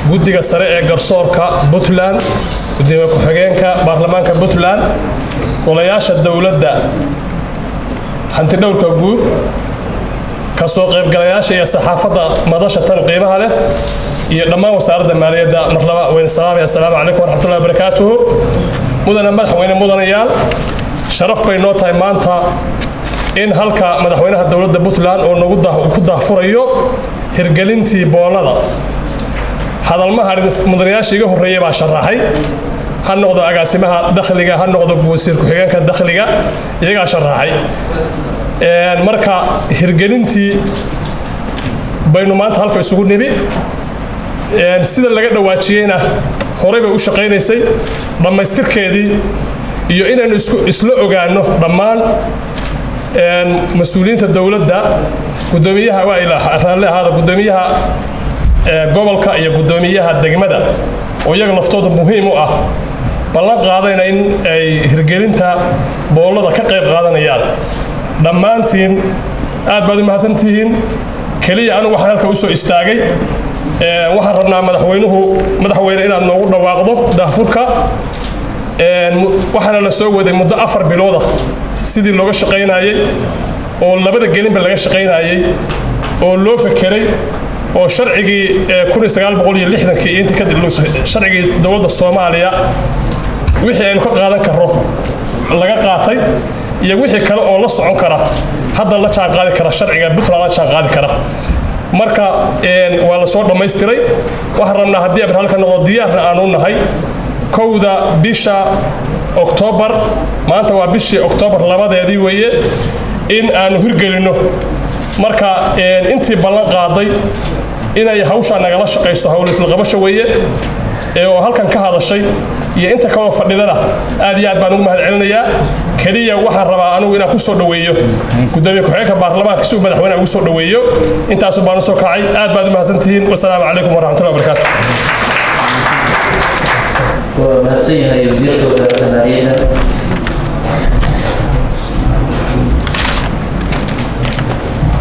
guddiga sare ee garsoorka puntland gudoomiye ku-xigeenka baarlamaanka puntland golayaasha dowladda hantidhowrka guud kasoo qaybgalayaasha iyo saxaafadda madasha tan qiimaha leh iyo dhammaan wasaaradda maaliyadda marlaba weyne salaamaya assalaamu calaykum waraxmatullahi wabarakaatuhu mudane madaxweyne mudanayaal sharaf bay noo tahay maanta in halka madaxweynaha dowladda puntland oo nagu ku daahfurayo hirgelintii boolada hadalmaha mudanayaasha iga horreeya baa sharaxay ha noqdo agaasimaha dakhliga ha noqdo wasiir ku-xigeenka dakhliga iyagaa sharaxay marka hirgelintii baynu maanta halka isugu nibi sida laga dhawaajiyeyna horey bay u shaqaynaysay dhammaystirkeedii iyo inaynu isla ogaano dhammaan mas-uuliyiinta dowladda gudoomiyaha waa raalli ahaada gudoomiyaha gobolka iyo gudoomiyaha degmada oo iyaga laftooda muhiim u ah ballan qaadayna in ay hirgelinta boolada ka qayb qaadanayaan dhammaantiin aad baad u mahadsantihiin keliya anigu waxaan halka usoo istaagay waxaan rabnaa madaxweynuhu madaxweyne inaad noogu dhawaaqdo daahfurka waxaana la soo waday muddo afar bilooda sidii looga shaqaynayey oo labada gelinba laga shaqaynayey oo loo fekeray oo sharcigii sharcigii dowladda soomaaliya wixii aynu ka qaadan karro laga qaatay iyo wixii kale oo la socon kara hadda la jaanqaadi kara sharciga puntland la jaanqaadi kara marka waa la soo dhammaystiray waxaan rabnaa haddii abir halka noqdo diyaarna aanu nahay kowda bisha oktoobar maanta waa bishii oktoobar labadeedii weeye in aanu hirgelinno marka intii ballan qaaday inay hawshaa nagala shaqayso hawl islaqabasho weeye oo halkan ka hadashay iyo inta kaloo fadhidana aad iyo aad baan ugu mahad celinayaa keliya waxaan rabaa anugu inaan ku soo dhoweeyo gudoomiye ku-xigeenka baarlamaanka si uu madaxweynaha ugu soo dhoweeyo intaasu baan usoo kacay aad baad u mahadsantihiin wasalaamu calaykum waraxmatullahi wabarakaatu waa mahadsan yahay wasiirka wasaaradda maaliyadda